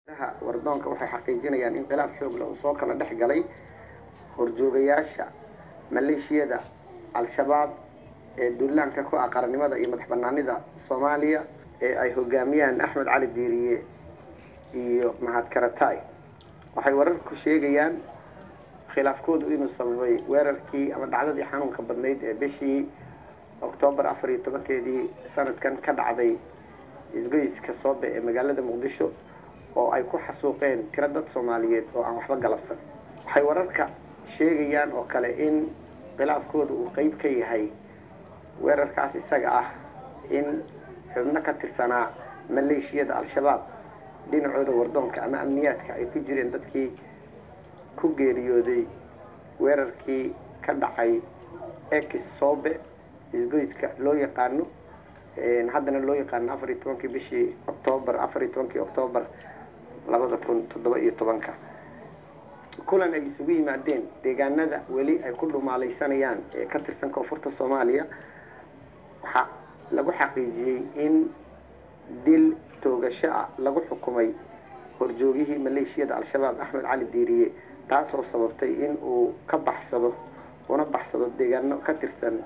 wardoonka waxay xaqiijinayaan in khilaaf xoog leh uu soo kala dhex galay horjoogayaasha maleeshiyada al-shabaab ee duulaanka ku ah qarannimada iyo madax banaanida soomaaliya ee ay hogaamiyaan axmed cali diiriye iyo mahad karatay waxay wararku sheegayaan khilaafkoodu inuu sababay weerarkii ama dhacdadii xanuunka badnayd ee bishii oktoobar afar iyo tobankeedii sanadkan ka dhacday isgoyska soobe ee magaalada muqdisho oo ay ku xasuuqeen tiro dad soomaaliyeed oo aan waxba galabsan waxay wararka sheegayaan oo kale in khilaafkooda uu qeyb ka yahay weerarkaas isaga ah in xubno ka tirsanaa maleeshiyada al-shabaab dhinacooda wardoonka ama amniyaadka ay ku jireen dadkii ku geeriyooday weerarkii ka dhacay ex sobe isgoyska loo yaqaano haddana loo yaqaano afar iyo tobankii bishii octoobar afar iyo tobankii octoobar labada kun toddoba iyo tobanka kulan ay isugu yimaadeen deegaanada weli ay ku dhumaalaysanayaan ee ka tirsan koonfurta soomaaliya waxaa lagu xaqiijiyey in dil toogasho ah lagu xukumay horjoogihii maleeshiyada al-shabaab axmed cali diiriye taasoo sababtay in uu ka baxsado una baxsado deegaano ka tirsan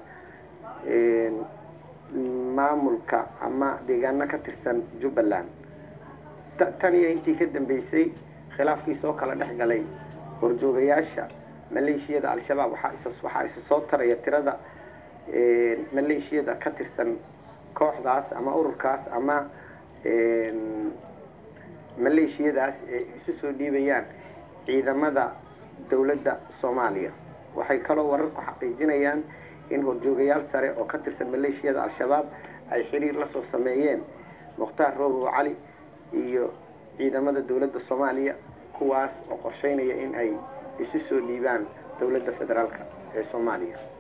maamulka ama deegaano ka tirsan jubbaland tan iyo intii ka dambeysay khilaafkii soo kala dhex galay horjoogayaasha maleeshiyada al-shabaab waxaa isa soo taraya tirada maleeshiyada ka tirsan kooxdaas ama ururkaas ama maleeshiyadaas ee isu soo dhiibayaan ciidamada dowladda soomaaliya waxay kaloo wararku xaqiijinayaan in horjoogayaal sare oo ka tirsan maleeshiyada al-shabaab ay xiriir la soo sameeyeen mukhtaar roobow cali iyo ciidamada dowladda soomaaliya kuwaas oo qorsheynaya in ay isu soo dhiibaan dowladda federaalka ee soomaaliya